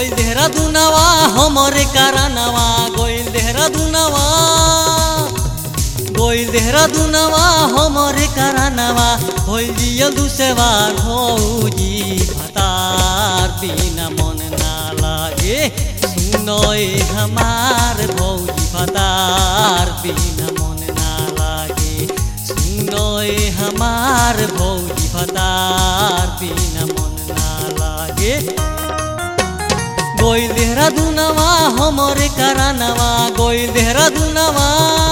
गोइल देहरादूनवा हमरे कारनवा गोइल देहरादूनवा गोइल देहरादूनवा हमरे कारनवा होइल जियल दुसेवार भौजी भतार बिना मन ना लागे सुनोए हमार भौजी भतार बिना मन ना लागे सुनोए हमार भौजी भतार बिना मन ना लागे गोइल देहरादूनवा हमरे कारनवा गोइल देहरादूनवा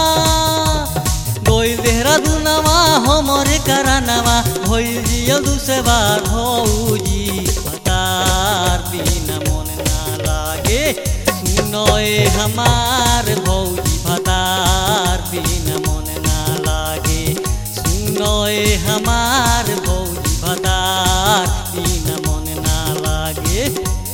गोइल देहरादूनवा हमरे कारनवा होइल जियल दुसेवार भौजी भतार बिना मन ना लागे सुनोए हमार भौजी भतार बिना मन ना लागे सुनोए हमार भौजी भतार बिना मन ना लागे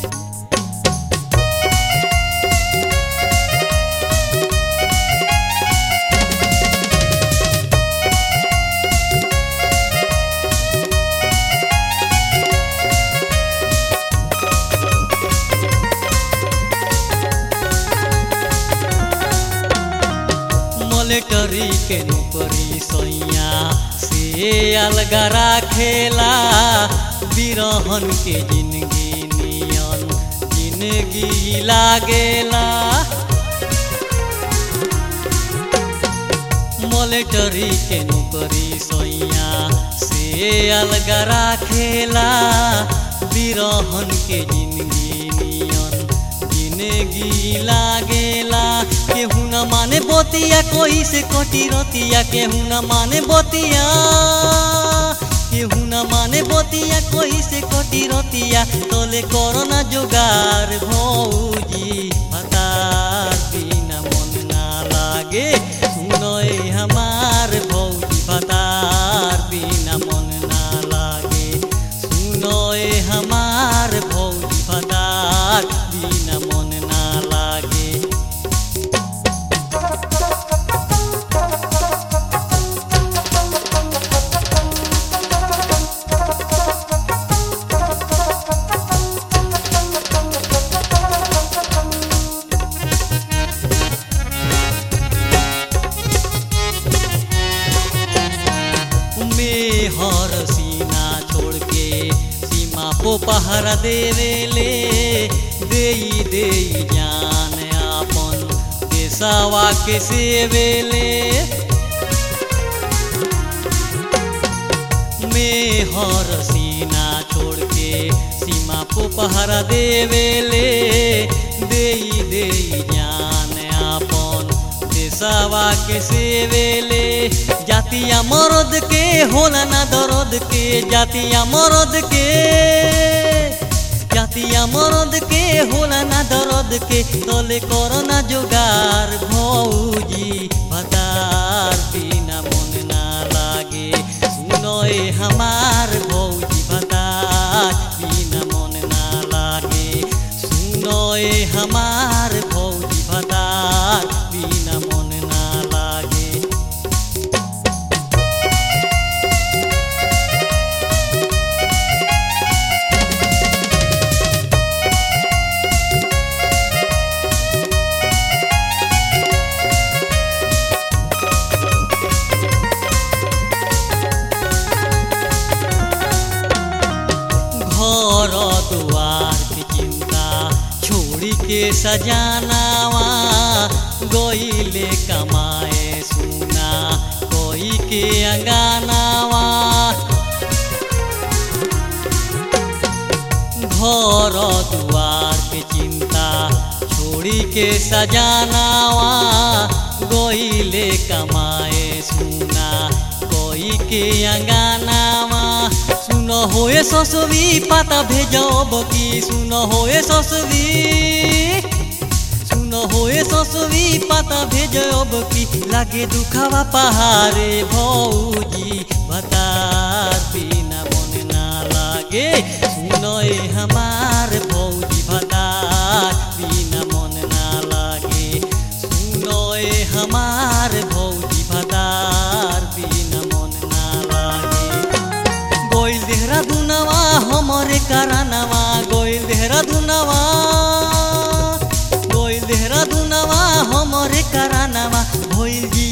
मलेटरी के नौकरी सैया से अलगा राखेला बिरहन के जिंदगी नियन जिंदगी लागेला मलेटरी के नौकरी सैया से अलगा राखेला बिरहन के जिंदगी नियन जिंदगी लागेला केहू न माने बोतिया कोई से कटी रतिया केहू न माने बोतिया केहू न माने बोतिया कोई से कटी रतिया तोले कोरोना जुगार भौजी भतार बिना मन ना लागे सुनोए हमार भौजी भतार बिना मन ना लागे सुनोए हमार भौजी भतार बिना मन ना लागे में हर सीना छोड़ के सीमा को पहरा देवेले देई देई जान आपन देसावा के सेवेले में हर सीना छोड़ के सीमा को पहरा देवेले देई देई जान आपन देसावा के सेवेले जातिया मरद के होला ना दर्द के जातिया मरद के जातिया मरद के होला ना दर्द के तले कोरोना जुगार भौजी भतार बिना मन ना लागे सुनोए हमार भौजी भतार बिना मन ना लागे सुनोए हमार भौजी भतार बिना मन ना लागे घर दुआर की चिंता छोड़ी के सजानावा गोइले कमाए सुना कोई के अंगानावा घर दुआर के चिंता छोड़ी के सजानावा गोइले कमाए सुना कोई के अंगानावा सुन होए ससुरी पाता भेजब की सुन होए ससुरी सुन होए ससुरी पाता भेजब की लागे दुखावा पहारे भौजी भतार बिना मन ना लागे सुनए हमार भौजी भतार बिना मन ना लागे सुनए हमार भौजी भतार बिना मन ना लागे गोइल देहरादूनवा हमरे करानवा गोइल देहरादूनवा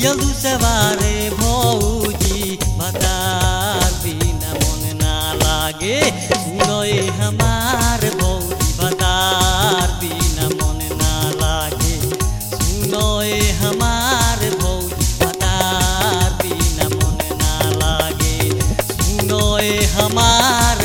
पियलू सवारे भौजी भतार बिना मन ना लागे सुनोए हमार भौजी भतार बिना मन ना लागे सुनोए हमार भौजी भतार बिना मन ना लागे सुनोए हमार